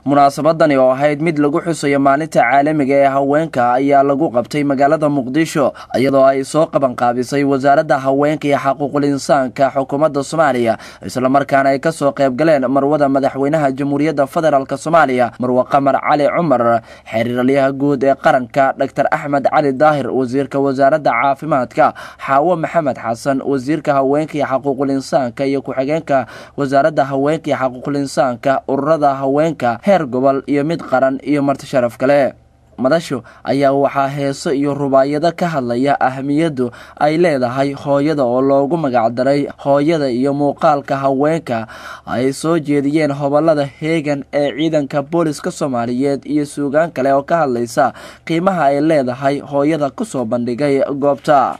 munaasabadani oo ahayd mid lagu xusayo maalinta caalamiga ee haweenka ayaa lagu qabtay magaalada muqdisho iyadoo ay soo qabanqaabisay wasaaradda haweenka iyo xaquuqul insaanka xukuumadda soomaaliya islamarkaana ay kasoo qayb galeen marwada madaxweynaha jamhuuriyadda federaalk soomaaliya marwe qamar cali cumar xiriiralyaha guud ee qaranka dr axmed cali daahir wasiirka wasaaradda caafimaadka xaawo maxamed xasan wasiirka haweenka iyo xaquuqul insaanka iyo ku-xigeenka wasaaradda haweenka iyo xaquuqul insaanka ururada haweenka heer gobol iyo mid qaran iyo marti sharaf kale madashu ayaa waxaa heeso iyo rubaayado ka hadlaya ahamiyaddu ay leedahay hooyada oo loogu magacdaray hooyada iyo muuqaalka haweenka ay soo jeediyeen hobolada heegan ee ciidanka booliska soomaaliyeed iyo suugaan kale oo ka hadlaysa qiimaha ay leedahay hooyada kusoo bandhigay goobta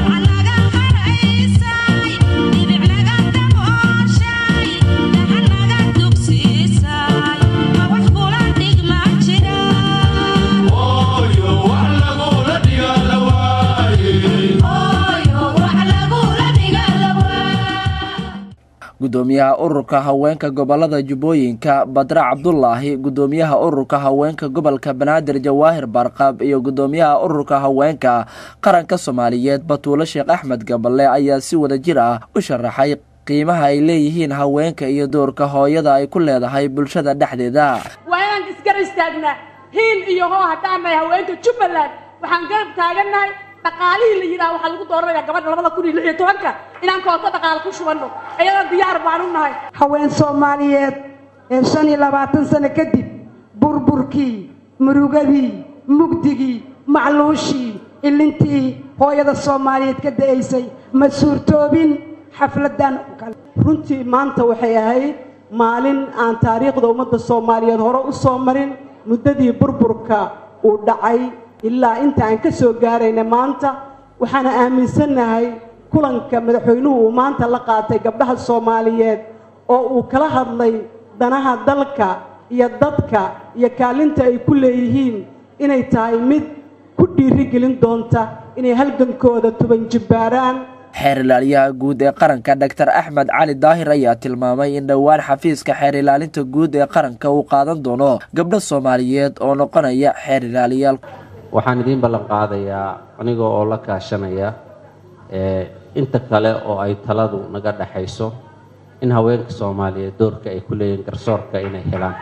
gudoomiyaha ururka haweenka gobolada jubbooyinka badre cabdulaahi gudoomiyaha ururka haweenka gobolka banaadir jawaahir barqab iyo gudoomiyaha ururka haweenka qaranka soomaaliyeed batuulo sheekh axmed gaballe ayaa si wada jir ah u sharaxay qiimaha ay leeyihiin haweenka iyo doorka hooyada ay ku leedahay bulshada dhexdeeda waa inaan isgar istaagnaa hiil iyo hoo haddaan nahay haweenka jubbaland waxaan garab taagannahay dhaqaalihii la yidhaha waxaa lagu dooranayaa gabadha labada kun iyo lix iyo tobanka inaan kooto dhaqaal ku shubanno iyadoo diyaar baan u nahay haween soomaaliyeed ee shan iyo labaatan sano kadib burburkii murugadii mugdigii macluushii ilintii hooyada soomaaliyeed ka da'aysay ma suurtoobin xafladan kale runtii maanta waxay ahayd maalin aan taariikhda ummadda soomaaliyeed hore u soo marin muddadii burburka uu dhacay ilaa inta aan ka soo gaarayna maanta waxaana aaminsannahay kulanka madaxweynuhu uu maanta la qaatay gabdhaha soomaaliyeed oo uu kala hadlay danaha dalka iyo dadka iyo kaalinta ay ku leeyihiin inay tahay mid ku dhiirigelin doonta inay halgankooda tuban jibbaaraan xeer ilaaliyaha guud ee qaranka dr axmed cali daahir ayaa tilmaamay in dhowaan xafiiska xeer ilaalinta guud ee qaranka uu qaadan doono gabdho soomaaliyeed oo noqonaya xeer ilaaliyaal waxaan idiin ballan qaadayaa aniga oo la kaashanaya inta kale oo ay taladu naga dhexayso in haweenka soomaaliyeed doorka ay ku leeyihiin garsoorka inay helaan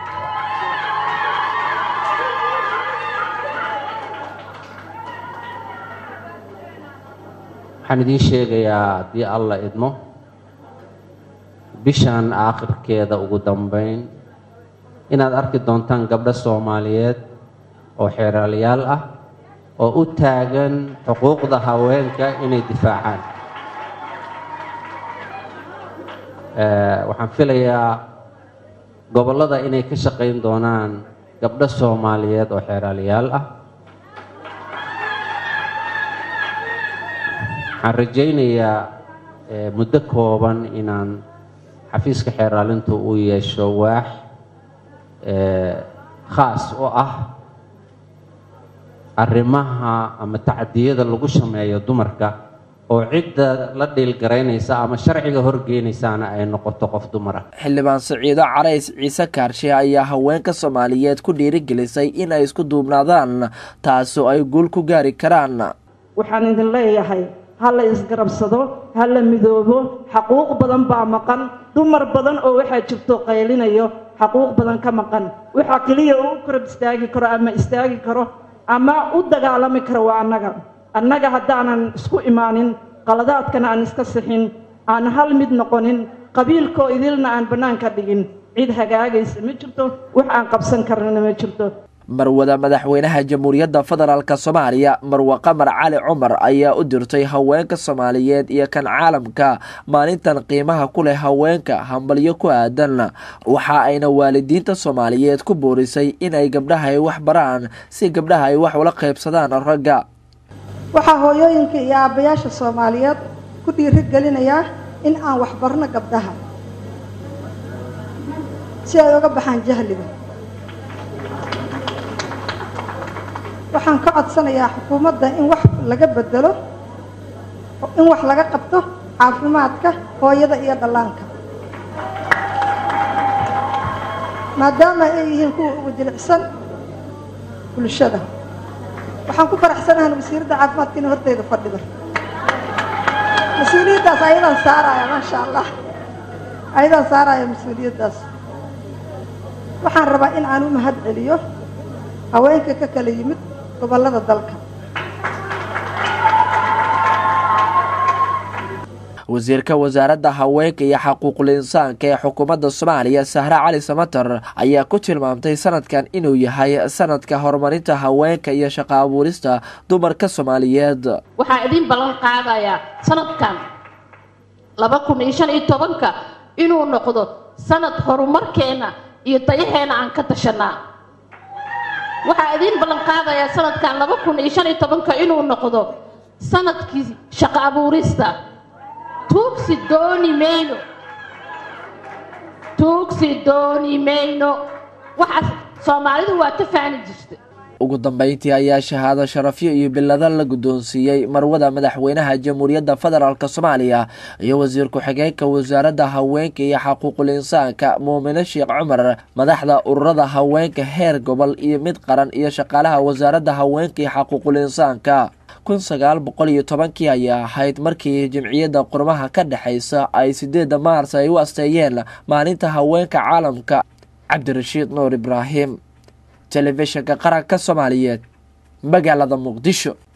waxaan idiin sheegayaa haddii alla idmo bishan aakhirkeeda ugu dambeyn inaad arki doontaan gabdho soomaaliyeed oo xeeraalayaal ah oo u taagan xuquuqda haweenka inay difaacaan waxaan filayaa gobollada inay ka shaqayn doonaan gabdho soomaaliyeed oo xeeraalayaal ah waxaan rajaynayaa muddo kooban inaan xafiiska xeeraalintu uu yeesho waax khaas oo ah arrimaha ama tacdiyada lagu sameeyo dumarka oo cidda la dhiilgaraynaysa ama sharciga horgeynaysaana ay noqoto qof dumar ah xildhibaan siciido carays ciise kaarshe ayaa haweenka soomaaliyeed ku dhiirigelisay in ay isku duubnaadaan taasoo ay guul ku gaari karaan waxaan idin leeyahay ha la isgarabsado ha la midoobo xaquuq badan baa maqan dumar badan oo waxaa jirto qaylinayo xaquuq badan ka maqan waxaa keliya uu korab istaagi karo ama istaagi karo ama u dagaalami karo waa annaga annaga haddaanan isku imaanin qaladaadkana aan iska sixin aan hal mid noqonin qabiilkoo idilna aan bannaanka dhigin cid hagaagaysa ma jirto wax aan qabsan karnana ma jirto marwada madaxweynaha jamhuuriyadda federaalk soomaaliya marwe qamar cali cumar ayaa u dirtay haweenka soomaaliyeed iyo kan caalamka maalintan qiimaha ku leh haweenka hambalyo ku aadan waxa ayna waalidiinta soomaaliyeed ku boorisay inay gabdhaha ay wax baraan si gabdhaha ay wax ula qaybsadaan ragga waxaa hooyooyinka iyo aabbayaasha soomaaliyeed ku dhiirigelinayaa in aan waxbarno gabdhaha si ay uga baxaan jahliga waxaan ka codsanayaa xukuumadda in wax laga bedelo in wax laga qabto caafimaadka hooyada iyo dhallaanka maadaama ay yihiin kuwa ugu jilicsan bulshada waxaan ku faraxsanahan wasiiradda caafimaadka inay horteyda fadhido mas-uuliyaddaas ayadaan saaraya maasha allah ayadaan saaraya mas-uuliyaddaas waxaan rabaa in aan u mahad celiyo haweenka ka kala yimid gobollada dalka wasiirka wasaaradda haweenka iyo xaquuqul insaanka ee xukuumadda soomaaliya sahre cali samatar ayaa ku tilmaamtay sanadkan inuu yahay sanadka horumarinta haweenka iyo shaqo abuurista dumarka soomaaliyeed waxaa idin ballan qaadayaa sanadkan laba kun iyo shan iyo tobanka inuu noqdo sanad horumarkeena iyo dayaheena aan ka tashanaa waxaa idiin ballan qaadayaa sanadkan laba kun iyo shan iyo tobanka inuu noqdo sanadkii shaqo abuurista tuugsi dooni mayno tuugsi dooni mayno waxaas soomaalidu waa ka faani jirta ugu dambeyntii ayaa shahaado sharafyo iyo bilado la guddoonsiiyey marwada madaxweynaha jamhuuriyadda federaalk soomaaliya iyo wasiir ku-xigeenka wasaaradda haweenka iyo xaquuqul insaanka muumine sheekh cumar madaxda ururada haweenka heer gobol iyo mid qaran iyo shaqaalaha wasaaradda haweenka iyo xaquuqul insaanka kun sagaal boqol iyo tobankii ayaa ahayd markii jimciyadda qurmaha ka dhexaysa ay sideedda maars ay u asteeyeen maalinta haweenka caalamka cabdirashiid nuur ibraahim telefishinka qaranka soomaaliyeed magaalada muqdisho